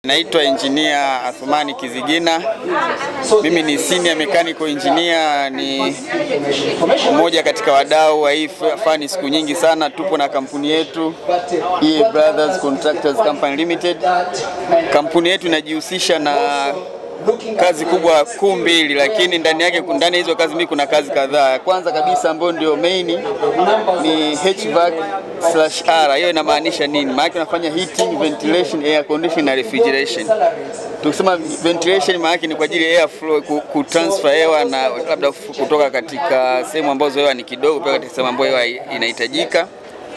Naitwa engineer Athumani Kizigina. Mimi ni senior mechanical engineer, ni mmoja katika wadau wa hii fani siku nyingi sana. Tupo na kampuni yetu EA Brothers Contractors Company Limited. Kampuni yetu inajihusisha na kazi kubwa kuu mbili, lakini ndani yake ndani ya hizo kazi mbili kuna kazi kadhaa. Kwanza kabisa ambayo ndio main ni HVAC slash R. Hiyo inamaanisha nini? Maana unafanya heating, ventilation, air conditioning na refrigeration. Tukisema ventilation maana yake ni kwa ajili ya air flow ku transfer hewa na labda kutoka katika sehemu ambazo hewa ni kidogo mpaka katika sehemu ambayo hewa inahitajika.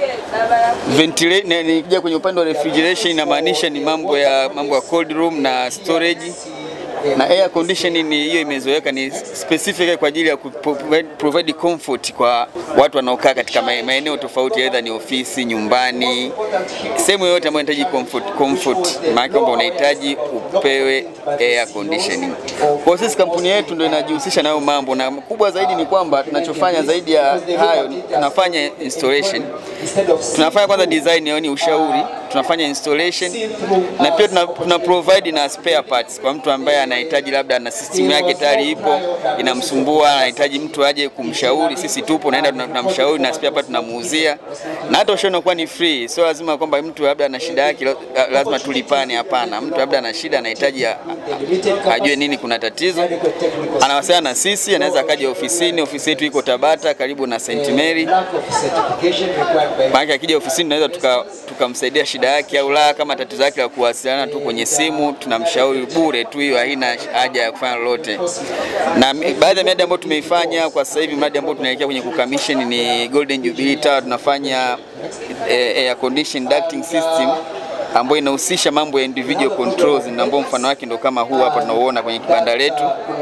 Ventilation nikija kwenye upande wa refrigeration inamaanisha ni mambo ya mambo ya cold room na storage na air conditioning ni hiyo imezoeka, ni specific kwa ajili ya provide comfort kwa watu wanaokaa katika maeneo tofauti, aidha ni ofisi, nyumbani, sehemu yoyote ambayo inahitaji comfort, comfort maana kwamba unahitaji upewe air conditioning. Kwa sisi kampuni yetu ndio inajihusisha nayo mambo, na kubwa zaidi ni kwamba tunachofanya zaidi ya hayo, tunafanya installation, tunafanya kwanza design, yaani ushauri, tunafanya installation na pia tuna, tuna provide na spare parts kwa mtu ambaye anahitaji labda na system yake tayari ipo inamsumbua, anahitaji mtu aje kumshauri. Sisi tupo, naenda tunamshauri na spare part tunamuuzia, na hata ushauri unakuwa ni free, sio lazima kwamba mtu labda ana shida yake lazima tulipane. Hapana, mtu labda ana shida anahitaji ajue nini kuna tatizo, anawasiliana na sisi, anaweza akaja ofisini. Ofisi yetu iko Tabata karibu na St Mary. Maana akija ofisini tunaweza tukamsaidia tuka shida yake, au la kama tatizo yake la kuwasiliana tu kwenye simu tunamshauri bure tu, hiyo haina haja ya kufanya lolote. Na baadhi ya miradi ambayo tumeifanya kwa sasa hivi, mradi ambao tunaelekea kwenye kukamisheni ni Golden Jubilee Tower, tunafanya eh, air condition ducting system ambayo inahusisha mambo ya individual controls na ambao mfano wake ndo kama huu hapa tunauona kwenye kibanda letu.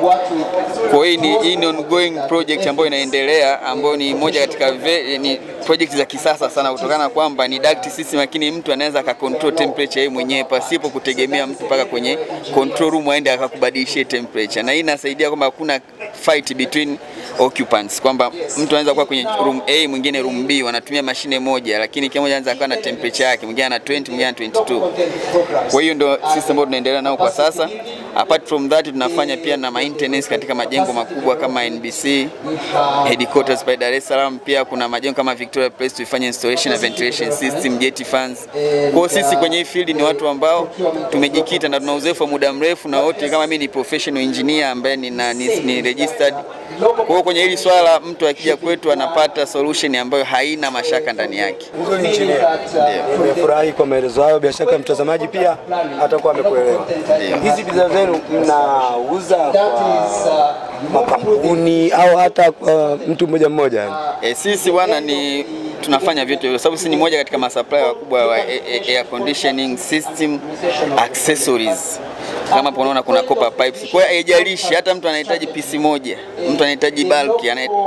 Kwa hiyo ni, hii ni ongoing project ambayo inaendelea ambayo ni moja katika ve, ni project za kisasa sana kutokana na kwamba ni duct system, lakini mtu anaweza akakontrol temperature yeye mwenyewe pasipo kutegemea mtu mpaka kwenye control room aende akakubadilishia temperature, na hii inasaidia kwamba hakuna fight between occupants kwamba mtu anaweza kuwa kwenye room A mwingine room B, wanatumia mashine moja, lakini kila mmoja anaweza kuwa na temperature yake, mwingine ana 20 mwingine ana 22. Kwa hiyo ndio system ambayo tunaendelea nao kwa sasa. Apart from that, tunafanya pia na maintenance katika majengo makubwa kama NBC headquarters pale Dar es Salaam. Pia kuna majengo kama Victoria Place tuifanye installation na ventilation system, jet fans. Kwa hiyo sisi kwenye hii field ni watu ambao tumejikita na tuna uzoefu wa muda mrefu, na wote kama mimi ni professional engineer ambaye ni, na, ni, ni registered kwa hiyo kwenye hili swala mtu akija kwetu anapata solution ambayo haina mashaka ndani yake. Nimefurahi kwa maelezo hayo, bila shaka mtazamaji pia atakuwa amekuelewa. Hizi bidhaa zenu mnauza kwa makampuni au hata kwa mtu mmoja mmoja? Yani e, sisi bwana ni tunafanya vyote hivyo, sababu sisi ni moja katika masupplier wakubwa wa air conditioning system accessories kama hapo unaona kuna copper pipes. Kwa hiyo haijalishi hata mtu anahitaji PC moja, mtu anahitaji bulk,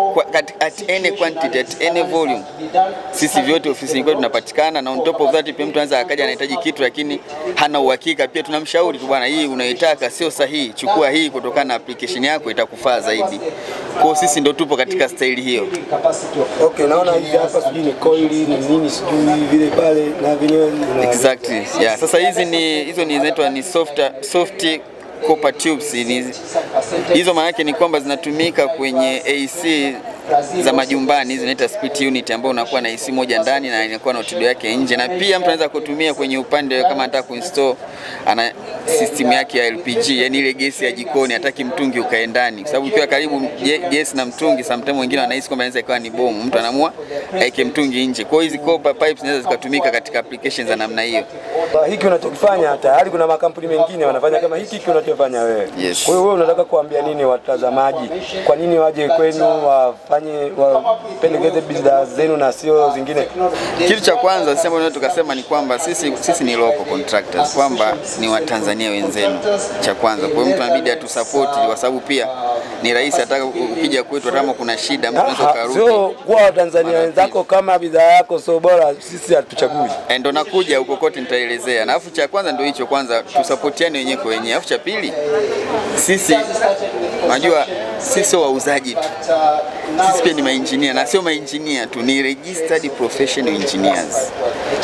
at any quantity, at any volume, sisi vyote ofisini kwetu tunapatikana, na on top of that pia mtu anaweza akaja anahitaji kitu lakini hana uhakika, pia tunamshauri bwana, hii unaitaka sio sahihi, chukua hii kutokana na application yako itakufaa zaidi. Kwa hiyo sisi ndo tupo katika staili hiyo. Okay, naona hizi hapa sijui ni coil ni nini sijui vile pale na vyenyewe Exactly. Yeah. Sasa hizi ni hizo ni zinaitwa ni soft soft copper tubes. Ni, hizo maana yake ni kwamba zinatumika kwenye AC za majumbani, hizi zinaita split unit, ambayo unakuwa na AC moja ndani na inakuwa na utido yake nje, na pia mtu anaweza kutumia kwenye upande kama anataka kuinstall ana system yake ya LPG, yani ile gesi ya jikoni, hataki mtungi ukae ndani, kwa sababu ukiwa karibu gesi na mtungi, sometimes wengine wanahisi kwamba inaweza ikawa ni bomu, mtu anaamua aike mtungi nje. Kwa hiyo hizi copper pipes zinaweza zikatumika katika applications za namna hiyo. Hiki unachokifanya tayari kuna makampuni mengine wanafanya kama hiki hiki unachofanya wewe. Yes. Kwa hiyo wewe unataka kuambia nini watazamaji? Kwa nini waje kwenu wafanye wapendekeze bidhaa zenu na sio zingine? Kitu cha kwanza sisi ambacho tukasema ni kwamba sisi, sisi ni local contractors, kwamba ni Watanzania wenzenu, cha kwanza. Kwa hiyo mtu anabidi atusupport kwa sababu pia ni rahisi, hata ukija kwetu hata kama kuna shida mtu anaweza karudi. Sio kwa Watanzania wenzako, kama bidhaa yako sio bora, sisi hatuchagui. Ndo nakuja huko kote nitaelezea. Na afu cha kwanza ndio hicho, kwanza tusapotiane wenyewe kwa wenyewe. Afu cha pili sisi unajua sisi sio wauzaji tu, sisi pia ni mainjinia na sio mainjinia tu, ni registered professional engineers.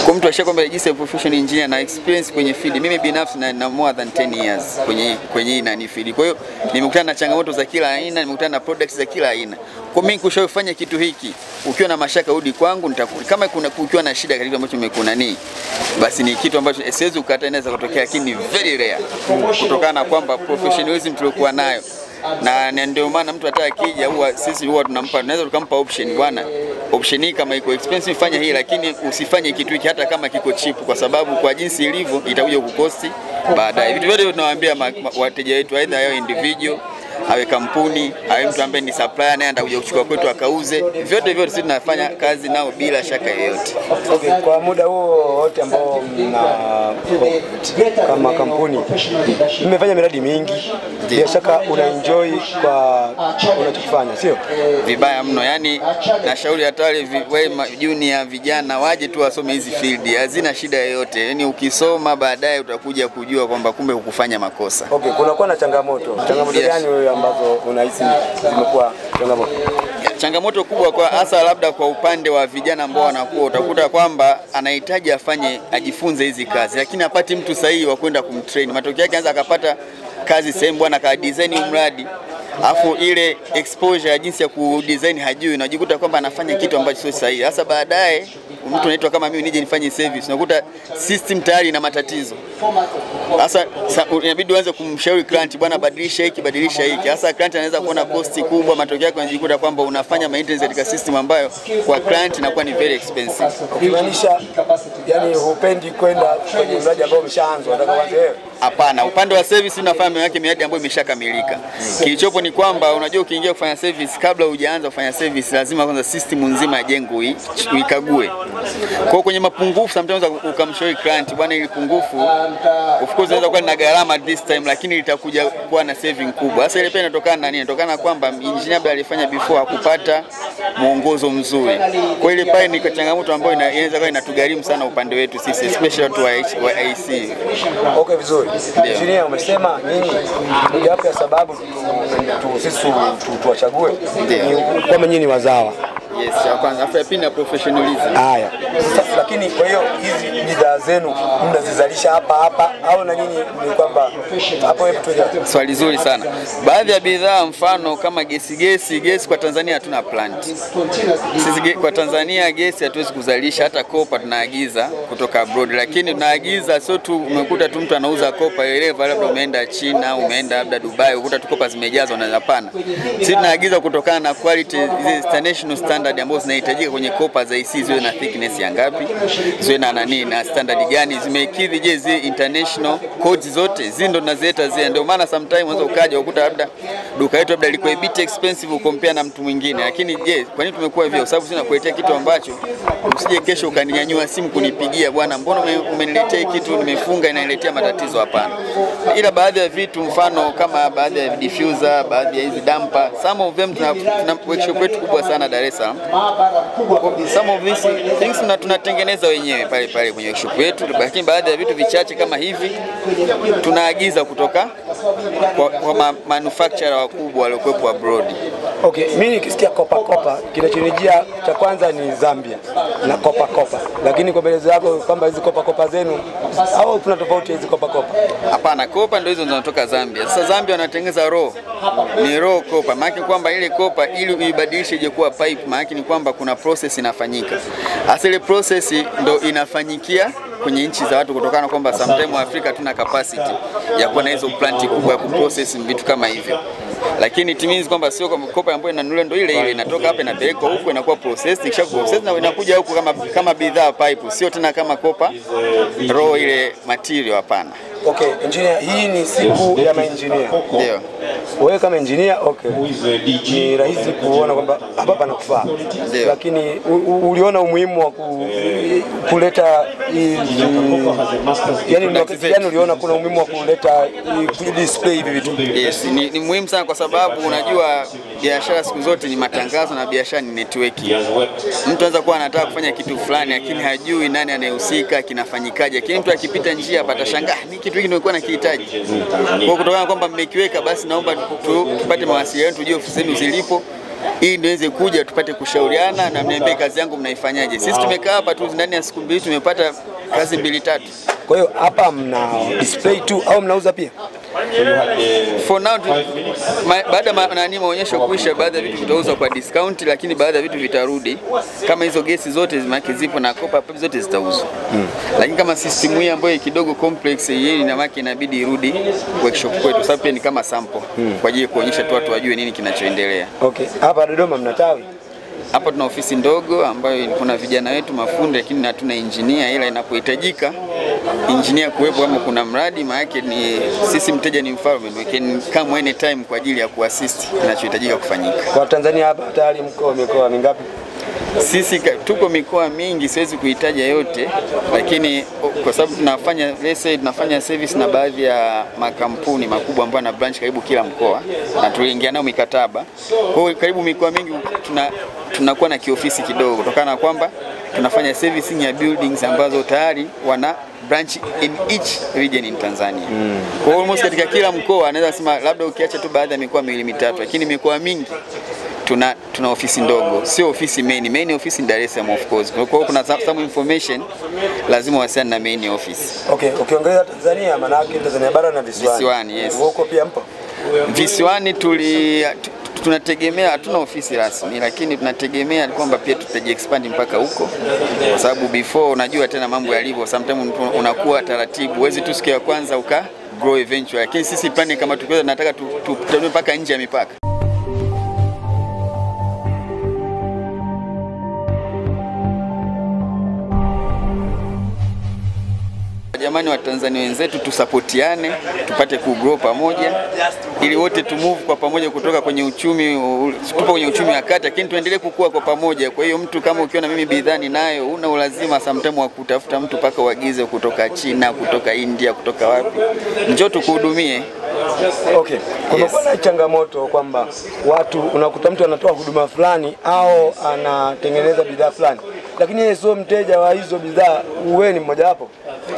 Kwa mtu asha kwamba jinsi ya professional engineer na experience kwenye field, mimi binafsi na, na more than 10 years kwenye kwenye hii nani field. Kwa hiyo nimekutana na changamoto za kila aina, nimekutana na products za kila aina. Kwa mimi kushafanya kitu hiki, ukiwa na mashaka rudi kwangu, nitaku, kama kuna ukiwa na shida katika ambacho umekunani, basi ni kitu ambacho siwezi kukataa, inaweza kutokea, lakini ni very rare kutokana na kwamba professionalism tuliokuwa nayo na na ndio maana mtu hata akija huwa sisi huwa tunampa tunaweza tukampa option bwana, option hii kama iko expensive fanya hii, lakini usifanye kitu hiki hata kama kiko cheap, kwa sababu kwa jinsi ilivyo itakuja kukosti baadaye. Vitu vyote tunawaambia ma- ma- wateja wetu, aidha yao individual awe kampuni awe mtu ambaye ni supplier naye atakuja kuchukua kwetu akauze, vyote vyote sisi tunafanya kazi nao bila shaka yoyote. Okay, kwa muda huo wote ambao mna kama kampuni mmefanya miradi mingi, bila shaka una enjoy kwa unachokifanya, sio? vibaya mno. Yani nashauri hata wale vi- wale ma- junior vijana waje tu wasome hizi field, hazina shida yoyote. Yani ukisoma baadaye utakuja kujua kwamba kumbe hukufanya makosa. Okay, kunakuwa na changamoto. Changamoto Yes. gani wewe ambazo unahisi zimekuwa changamoto? Changamoto kubwa kwa hasa labda kwa upande wa vijana ambao wanakuwa, utakuta kwamba anahitaji afanye ajifunze hizi kazi, lakini hapati mtu sahihi wa kwenda kumtrain. Matokeo yake anaweza akapata kazi sehemu bwana ka design huu mradi afu ile exposure ya jinsi ya kudesign hajui, unajikuta kwamba anafanya kitu ambacho sio sahihi. Sasa baadaye mtu anaitwa kama mimi nije nifanye service, unakuta system tayari ina matatizo. Sasa sa- inabidi uanze kumshauri client, bwana, badilisha hiki, badilisha hiki. Sasa client anaweza kuona cost kubwa, matokeo yake unajikuta kwamba unafanya maintenance katika system ambayo kwa client inakuwa ni very expensive. Ukimaanisha yani hupendi kwenda kwenye mradi ambao umeshaanza, unataka uanze wewe. Hapana, upande wa service unafanya yake miradi ambayo imeshakamilika. Kilichopo ni kwamba unajua, ukiingia kufanya service, kabla hujaanza kufanya service, lazima kwanza system nzima ya jengo ui- uikague. Kwa hiyo kwenye mapungufu, sometimes ukamshauri client, bwana, ili pungufu of course inaweza kuwa lina gharama this time, lakini litakuja kuwa na saving kubwa. Sasa ile pia inatokana na nini? Inatokana na kwamba engineer ambaye alifanya before hakupata mwongozo mzuri. Kwa hiyo ile pale ni changamoto ambayo ina- inaweza kuwa inatugharimu sana upande wetu sisi, especially watu wa H- wa IC. Okay, vizuri. Engineer, umesema nyinyi mojawapo ya sababu tu- tu- sisi tu- tu- tuwachague ni kwamba nyinyi ni wazawa. Yes, cha kwanza. Afu ya pili na professionalism. Haya, sasa lakini kwa hiyo hizi bidhaa zenu mnazizalisha hapa hapa au na nyinyi ni kwamba hapo hebu tuelewe. Swali zuri sana. Baadhi ya bidhaa mfano kama gesi gesi gesi kwa Tanzania hatuna plant. Sisi ge- kwa Tanzania gesi hatuwezi kuzalisha, hata kopa tunaagiza kutoka abroad, lakini tunaagiza sio tu umekuta tu mtu anauza kopa eleva, labda umeenda China, umeenda labda Dubai, ukuta tu kopa zimejazwa na hapana. Sisi tunaagiza kutokana na quality zile international standard ambazo zinahitajika kwenye kopa za IC ziwe na thickness ya ngapi, ziwe na nani na standard gani, zimekidhi je zile international codes zote, hizi ndo tunazileta zile. Ndio maana sometimes unaweza ukaja ukuta labda duka letu labda liko a bit expensive compare na mtu mwingine, lakini je, kwa nini tumekuwa hivyo? Kwa sababu sisi nakuletea kitu ambacho usije kesho ukaninyanyua simu kunipigia, bwana, mbona ume- umeniletea hii kitu nimefunga, inaniletea matatizo? Hapana. Ila baadhi ya vitu, mfano kama baadhi ya diffuser, baadhi ya hizi damper, some of them tuna, tuna workshop yetu kubwa sana Dar es Salaam some of these things tuna- tunatengeneza wenyewe pale pale kwenye workshop yetu, lakini baadhi ya vitu vichache kama hivi tunaagiza kutoka kwa, kwa ma, manufacturer wakubwa waliokuwepo abroad. Okay, mimi nikisikia kopa kopa kinachonijia cha kwanza ni Zambia na kopa kopa, lakini kwa maelezo yako kwamba hizi kopa kopa zenu au kuna tofauti ya hizi kopa kopa? Hapana, kopa ndio hizo zinatoka Zambia. Sasa Zambia wanatengeneza raw, ni raw kopa. Maana kwamba ile kopa ili uibadilishe ije kuwa pipe, maana ni kwamba kuna process inafanyika. Hasa ile process ndo inafanyikia kwenye nchi za watu, kutokana na kwamba sometimes Afrika hatuna capacity ya kuwa na hizo plant kubwa ya kuprocess vitu kama hivyo lakini it means kwamba sio kwamba kopa ambayo inanunuliwa ndo ile ile inatoka hapa inapelekwa huku inakuwa processed, ikisha processed na inakuja huku kama kama bidhaa pipe, sio tena kama kopa raw ile material, hapana. Okay, engineer, hii ni siku ya maengineer. Ndio. Wewe kama engineer, okay, ni rahisi kuona kwamba hapa panakufaa, Ndio. lakini u, u, uliona umuhimu wa ku, kuleta hizi yani, ni wakati gani uliona kuna umuhimu wa kuleta hii- display hivi vitu? Yes, ni, ni muhimu sana kwa sababu unajua biashara siku zote ni matangazo na biashara ni networking. Mtu anaweza kuwa anataka kufanya kitu fulani lakini hajui nani anayehusika, kinafanyikaje. Lakini mtu akipita njia hapa atashangaa, ni kitu hiki nilikuwa nakihitaji. Kwa hiyo kutokana na kwamba mmekiweka, basi naomba tu, tupate mawasiliano, tujue ofisi zenu zilipo ili niweze kuja tupate kushauriana na mniambie kazi yangu mnaifanyaje. Sisi tumekaa hapa tu ndani ya siku mbili tumepata kazi mbili tatu. Kwa hiyo hapa mna display tu au mnauza pia? For now tu, ma, baada ya ma- nani maonyesho kuisha, baadhi ya vitu vitauzwa kwa discount, lakini baadhi ya vitu vitarudi kama hizo gesi zote zimaki zipo na kopa pipe zote zitauzwa mm. Lakini kama system hii ambayo kidogo complex hii ina maki inabidi irudi workshop kwetu, sababu pia ni kama sample mm. kwa ajili ya kuonyesha tu watu wajue nini kinachoendelea. Okay, hapa Dodoma mna tawi? Hapa tuna ofisi ndogo ambayo kuna vijana wetu mafundi, lakini hatuna engineer, ila inapohitajika engineer kuwepo kama kuna mradi, maana ni sisi, mteja ni mfalme, we can come anytime kwa ajili ya kuassist kinachohitajika kufanyika. Kwa Tanzania hapa tayari mko mikoa mingapi? Sisi ka- tuko mikoa mingi, siwezi kuitaja yote, lakini o- kwa sababu tunafanya let's say, tunafanya service na baadhi ya makampuni makubwa ambayo na branch karibu kila mkoa, na tuliingia nao mikataba. Kwa hiyo karibu mikoa mingi tuna tunakuwa na kiofisi kidogo, kutokana na kwamba tunafanya servicing ya buildings ambazo tayari wana branch in each region in Tanzania. Kwa hiyo almost katika kila mkoa anaweza sema, labda ukiacha tu baadhi ya mikoa miwili mitatu, lakini mikoa mingi tuna tuna ofisi ndogo, sio ofisi main. Main office ni Dar es Salaam of course. Kwa hiyo kuna some some information lazima wasiliane na main office. Okay, ukiongelea Tanzania maana yake Tanzania bara na visiwani. Visiwani, yes. Huko pia mpo? Visiwani tuli tu- tunategemea, hatuna ofisi rasmi, lakini tunategemea kwamba pia tutaji expand mpaka huko, kwa sababu before, unajua tena mambo yalivyo, sometimes mtu unakuwa taratibu, huwezi tu siku ya kwanza uka grow eventually, lakini sisi plani kama tukiweza, tunataka tu- tu- tutanue mpaka nje ya mipaka. Jamani wa Tanzania wenzetu, tusapotiane tupate kugrow pamoja, ili wote tu move kwa pamoja kutoka kwenye uchumi, u- tupo kwenye uchumi wa kati, lakini tuendelee kukua kwa pamoja. Kwa hiyo mtu kama ukiona mimi bidhaa ninayo, una ulazima sometime wa kutafuta mtu mpaka uagize kutoka China, kutoka India, kutoka wapi, njoo tukuhudumie. Okay. Kumekuwa na changamoto kwamba watu unakuta mtu anatoa huduma fulani au anatengeneza bidhaa fulani, lakini yeye sio mteja wa hizo bidhaa. Wewe ni mmoja wapo.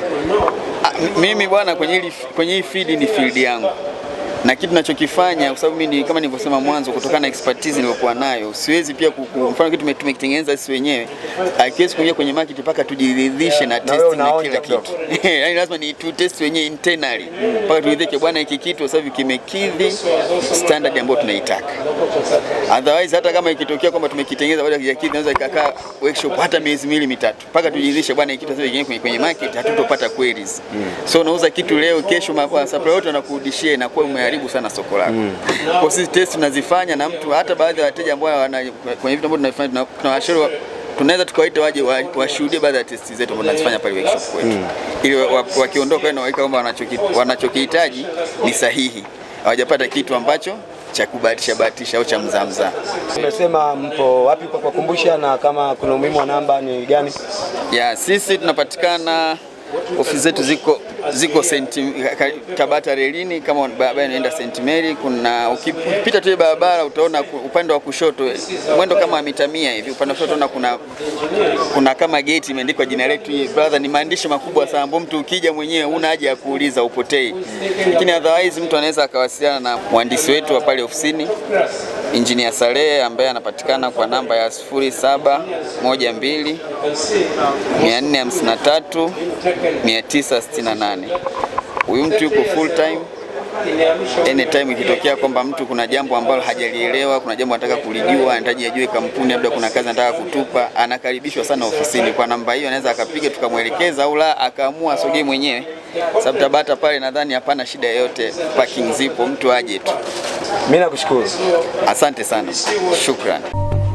Ah, m- mimi bwana, kwenye hili kwenye hii field ni field yangu na kitu nachokifanya kwa sababu mimi ni- kama nilivyosema mwanzo, kutokana na expertise niliyokuwa nayo, siwezi pia ku- ku- mfano kitu tume- tumekitengeneza sisi wenyewe, akiwezi kuingia kwenye market mpaka tujiridhishe na wewe testing na unaonja kila kidogo. kitu yani lazima ni tu test wenyewe internally mpaka turidhike, bwana, hiki kitu kwa sababu kimekidhi standard ambayo tunaitaka. Otherwise hata kama ikitokea kwamba tumekitengeneza baada ya kijakidhi, naweza ikakaa workshop hata miezi miwili mitatu mpaka tujiridhishe, bwana, hiki kitu sasa kiingia kwenye, kwenye market hatutopata queries. So unauza kitu leo, kesho ma- supplier wote wanakurudishia, inakuwa umeharibu sana soko lako. Kwa sisi test tunazifanya na mtu, hata baadhi ya wateja ambao wana kwenye vitu ambavyo tunafanya tuna- tunawashauri wa- tunaweza tukawaita waje wa- washuhudie baadhi ya testi zetu ambazo tunazifanya pale workshop kwetu, ili wa- wa- wakiondoka na waweka kwamba wanachoki- wanachokihitaji ni sahihi, hawajapata kitu ambacho cha kubahatisha bahatisha au cha mzamzaa. Umesema mpo wapi kwa kukumbusha, na kama kuna umuhimu wa namba ni gani? Ya, sisi tunapatikana ofisi zetu ziko ziko Saint, ka- Tabata relini, kama barabara inaenda St Mary. Kuna ukipita tu ile barabara utaona ku- upande wa kushoto mwendo kama wa mita mia hivi, upande wa kushoto utaona kuna kuna kama gate imeandikwa jina letu hii brother, ni maandishi makubwa sana ambapo mtu ukija mwenyewe una haja ya kuuliza, upotei. Lakini otherwise mtu anaweza akawasiliana na mhandisi wetu wa pale ofisini Engineer Saleh ambaye anapatikana kwa namba ya 0712 453 968. Huyu mtu yuko full time anytime ikitokea kwamba mtu kuna jambo ambalo hajalielewa, kuna jambo anataka kulijua, anahitaji ajue kampuni, labda kuna kazi anataka kutupa, anakaribishwa sana ofisini. Kwa namba hiyo anaweza akapiga tukamwelekeza, au la akaamua asogee mwenyewe, sababu Tabata pale nadhani hapana shida yoyote, parking zipo, mtu aje tu. Mimi nakushukuru. Asante sana, shukran.